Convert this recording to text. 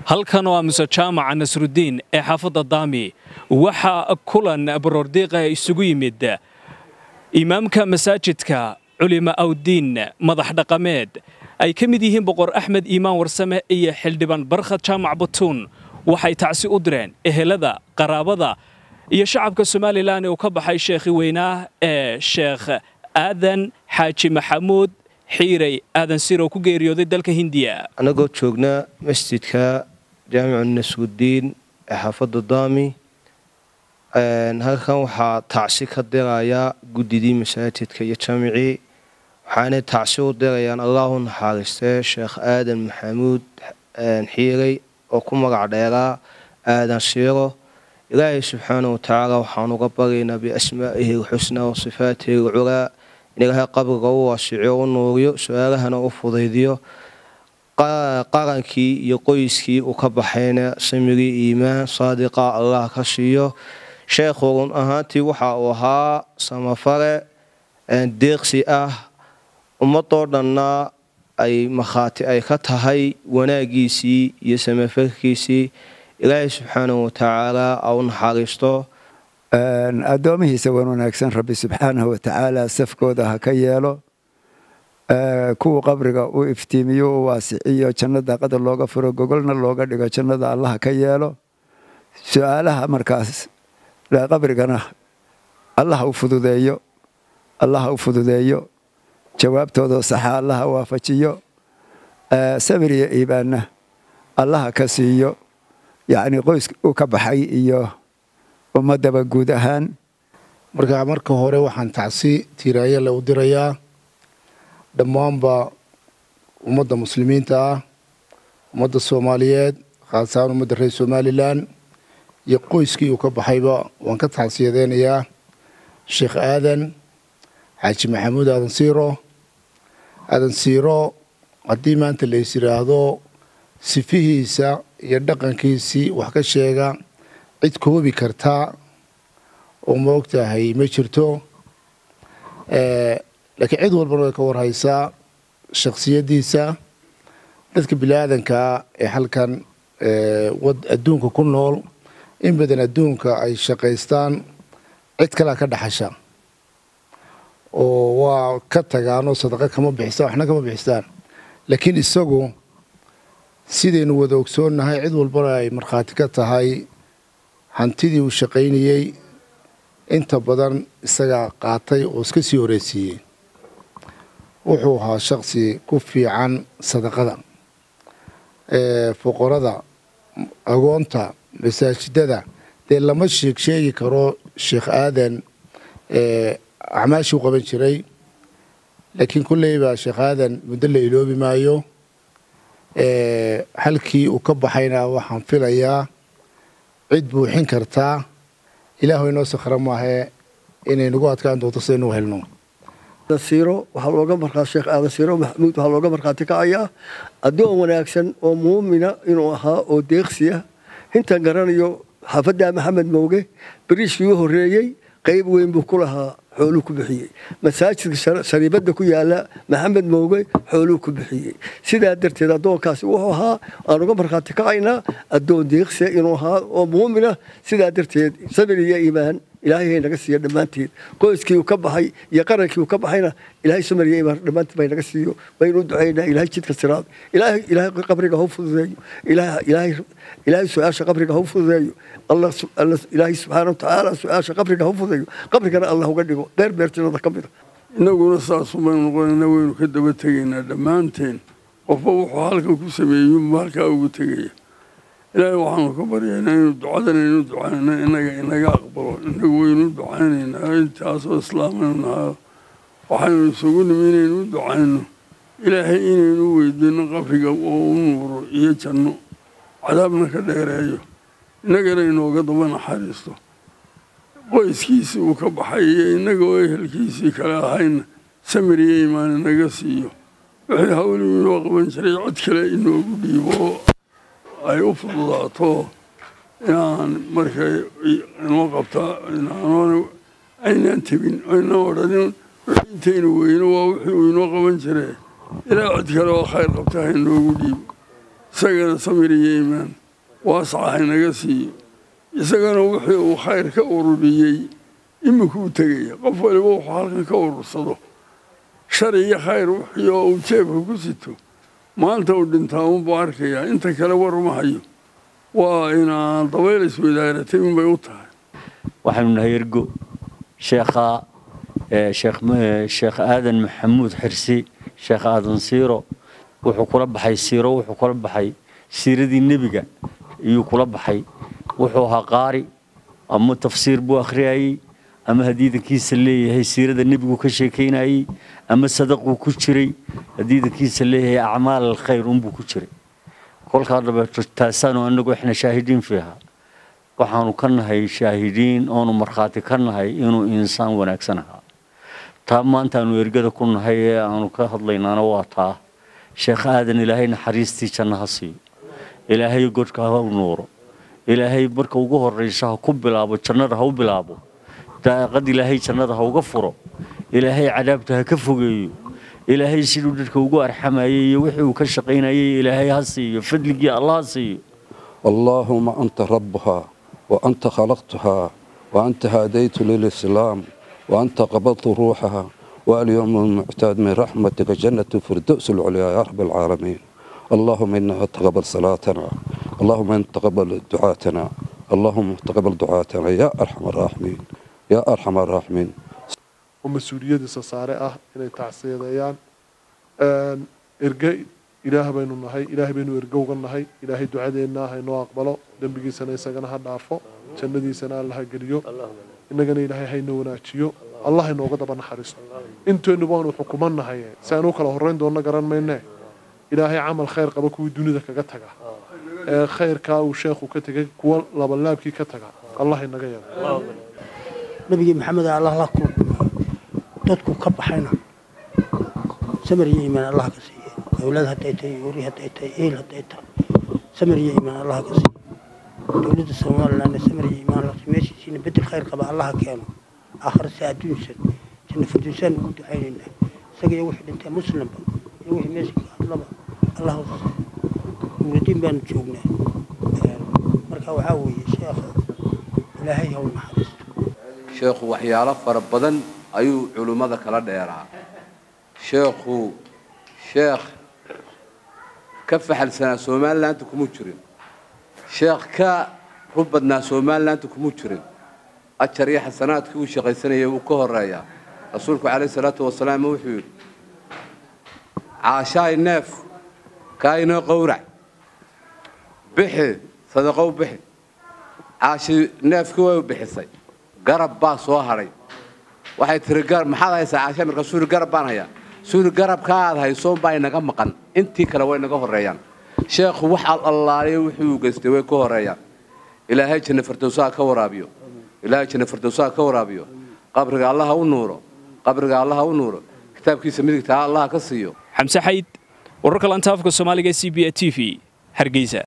halkan waa muse jaamaca nasrudiin ee xaafadda daami waxaa kulan baroordiiqa isugu yimid imaamka masaajidka culima awdiin madax dhaqameed ay ka mid yihiin boqor axmed iimaan warsame iyo xildhibaan barkhad jaamac batuun waxay tacsi u direen ehelada qaraabada iyo shacabka somalilan ee uu ka baxay sheekhi weynaa ee sheekh aadan xaaji maxamuud xiirey aadan sirow ku geeriyooday dalka hindiya annagoo joognaa masjidka jaamicu nasrudiin ee xaafadda daami halkan waxaa tacsi ka dirayaa guddidii masaajidka iyo jaamicii waxaanay tacsi u dirayaan allahu naxaaristee sheekh aadan maxamuud xiirey oo ku magac dheeraa aadan siiro ilaahay subxaana wa tacaala waxaan uga baryaynaa biasmaa'ihi alxusnaa wa sifaatihi alculaa in ilaahay qabriga u waasiciyo u nuuriyo su-aalahana u fudaydiyo qarankii iyo qoyskii uu ka baxayna samirii iimaan saadiqa allah ka siiyo sheekhu run ahaantii waxa uu ahaa samafare deeqsi ah ummadoo dhanna ay makhaati ay ka tahay wanaagiisii iyo samafarkiisii ilaahay subxaanahu watacaala a u naxariisto addoomihiisa wan wanaagsan rabbi subxaanahu watacaala safkooda ha ka yeelo kuwa qabriga u iftiimiyo u waasiciyo jannada qadar looga furo gogolna looga dhigo jannada allah ka yeelo su-aalaha markaas qabrigana allah u fududeeyo allah u fududeeyo jawaabtooda saxa allaha waafajiyo sabir iyo iibaanna allaha ka siiyo yacni qoys uu ka baxay iyo ummadaba guud ahaan marka marka hore waxaan tacsi tiiraayale u dirayaa dhammaanba ummadda muslimiinta ah ummadda soomaaliyeed khaasahaan ummadda reer somalilan iyo qoyskii uu ka baxayba waan ka tacsiyadeynayaa sheekh aadan xaaji maxamuud aadan siiro aadan siiro haddii maanta lays yidhaahdo sifihiisa iyo dhaqankiisii wax ka sheega cid koobi kartaa oo ma ogtahay ma jirto laakiin cid walbana way ka warhaysaa shakhsiyaddiisa dadka bini-aadankaa ee halkan adduunka ku nool in badan adduunka ay shaqaystaan cid kalea ka dhaxasha oo waa ka tagaanoo sadaqa kama bixistaan waxna kama bixistaan laakiin isagu sidaynu wada ogsoonnahay cid walbana ay markhaati ka tahay hantidii uu shaqaynayey inta badan isagaa qaatay oo iska sii horeysiiyey wuxuu ahaa shaqsi ku fiican sadaqada foqorada agoonta masaajidada dee lama sheeg sheegi karo sheekh aadan acmaashuu qaban jiray laakiin kolleyba sheekh aadan muddo la iloobi maayo halkii uu ka baxayna waxaan filayaa cid buuxin kartaa ilaahu inoo sakhra maahee inay nagu adkaan doonto sidaynu helno siiro waxaa looga markaa sheekh aadan siiro maxamuud waxaa looga markhaati kacayaa addoon wanaagsan oo muumina inuu ahaa oo deeqsiya intaan garanayo xaafadda maxamed mowge bariishkii u horreeyey qayb weyn buu ku lahaa xooluu ku bixiyey masaajidka shariibadda ku yaala maxamed mowge xooluu ku bixiyey sidaa darteed addoonkaasi wuxuu ahaa aan uga markhaati kacaynaa addoon deeqsiya inuu ahaa oo muumina sidaa darteed sabir iyo iimaan ilaahay hay naga siiyo dhammaanteed qoyskii uu ka baxay iyo qarankii uu ka baxayna ilaahay samar iyo iimaan dhammaanteed bay naga siiyo baynu u ducaynaa ilaahay jidka siraad ilaahay ilaahay qabriga ha u fududeeyo ilaahay ilaahay ilaahay su-aasha qabriga ha u fududeeyo allah ilaahay subxaana watacaala su-aasha qabriga ha u fududeeyo qabrigana allah uga dhigo beer beertinada ka mida innaguna saasuu baynu noqonaynaa waynu ka daba tegaynaa dhammaanteen qofba wuxuu halkan ku sameeyeyunba halkaa ugu tegaya ilaahay waxaanu ka baryaynaa inuu ducadan aynu ducaynaa inaga inaga aqbalo inagu waynu ducaynaynaa intaasoo islaamaynu nahayo waxaynu isugu nimi inaynu ducayno ilaahay inaynu weydiino qabriga oo u nuuro iyo janno cadaabna ka dheereeyo innagana inooga daba naxariisto qoyskiisii uu ka baxay iyo innaga oo ehelkiisii kale ahayna samir iyo imaan inaga siiyo wixii hawligu inoo qaban jiray cod kale inoogu dhiibo ay u fududaato inaan markay inoo qabtaa inaanoona aynaan tebin aynaan odhanin intaynu weyno waa wixii uu inoo qaban jire ilaa cod kale oo khayr qabta ha inoogu dhiibo isagana samir iyo iimaan waasaca haynaga siiyo isagana wixii uu khayr ka ururiyey iminkuu tegaya qof waliba wuxuu halkan ka urursado shar iyo khayr wixii oo uu jeebka ku sito maanta uu dhintaa unbuu arkayaa inta kale war uma hayo waa inaan dabayl iswadaaratay unbay u tahay waxaanu nahay ergo sheekha sheekh aadan maxamuud xirsi sheekh aadan siiro wuxuu kula baxay siiro wuxuu kula baxay siiradii nebiga iyuu kula baxay wuxuu ahaa qaari ama tafsiir buu akhriyayey ama hadiidankiisa leeyahay siirada nebigu ka sheekaynayey ama sadaquu ku jiray hadiidankiisa leeyahay acmaal alkhayr unbuu ku jiray kolkaa dhabeeto taasaanu anagu ixna shaahidiin fiiha waxaanu ka nahay shaahidiin oonu markhaati ka nahay inuu insaan wanaagsan ahaa taa maantaanu ergada ku nahay ee aanu ka hadlaynaana waa taa sheekh aadan ilaahay naxariistii janno ha siiyo ilaahay godka ha u nuuro ilaahay marka ugu horraysa ha ku bilaabo jannada ha u bilaabo daaqad ilaahay jannada ha uga furo ilaahay cadaabta ha ka fogeeyo ilaahay siduu dadka ugu arxamayay iyo wixii uu ka shaqaynayay ilaahay ha siiyo fadligii allah ha siiyo اللهم أنت ربها وأنت خلقتها وأنت هديت للإسلام وأنت قبضت روحها واليوم المعتاد من رحمتك جنة الفردوس العليا يا رب العالمين اللهم إنها تقبل صلاتنا اللهم إن تقبل دعاتنا اللهم تقبل دعاتنا يا أرحم الراحمين يا أرحم الراحمين oo mas-uuliyadiisa saare ah inay tacsiyadeeyaan erge ilaah baynu nahay ilaahay baynu erge uga nahay ilaahay ducadeenna haynoo aqbalo dembigiisana isagana ha dhaafo jannadiisana alla ha geliyo innagana ilaahay hayna wanaajiyo allah haynooga daba naxariisto inteennu baanu xukuman nahay si aan u kala horrayn doonno garan maynee ilaahay camal khayr qaba kuwii dunida kaga taga ee khayrkaa uu sheekhu ka tegay kuwa labalaabkii ka taga allah inaga yeelo nabigii maxamed allah la kulmo dadku ka baxayna samir iyo iimaan allah ka siiye dowlad hadday tahay uri hadday tahay eel hadday tahay samir iyo iimaan allah ka siiye dowladda somalilandna samir iyo iimaan la meeshiisiina bedel khayr qaba allaha keeno aakhirase adduunsan janna firdowsaan ugu ducaynayna isaga iyo wixii dhintay muslimba iyo wixii meesha ka hadlaba allah nuuradiin baanu joognaa marka waxaa weeye sheekha ilaahay haw naxariisto sheekhu waxyaalo fara badan ayuu culummada kala dheeraa sheekhu sheekh ka faxalsanaa somalilaanta kuma jirin sheekh ka rub badnaa somalilaanta kuma jirin ajar iyo xasanaadkii uu shaqaysanayay wuu ka horeeyaa rasuulku calayhi salaatu wasalaam wuxuu yidhi caashaay neef kaainoo qowrac bixi sadaqow bixi caashi neefkii way bixisay garab baa soo hadhay waxay tiri maxaad haysaa caasha marka suuri garab baan hayaa suuri garabka aad hayso baa inaga maqan intii kale way naga horreeyaan sheekhu wax allaaliyo wixii uu geystay way ka horreeyaan ilaahay janna firdowsaha ka waraabiyo ilaahay janna firdowsaha ka waraabiyo qabriga allaha u nuuro qabriga allaha u nuuro kitaabkiisa midigta allaha ka siiyo xamse xayd wararka lantaafka soomaaliga c b a t v hargeysa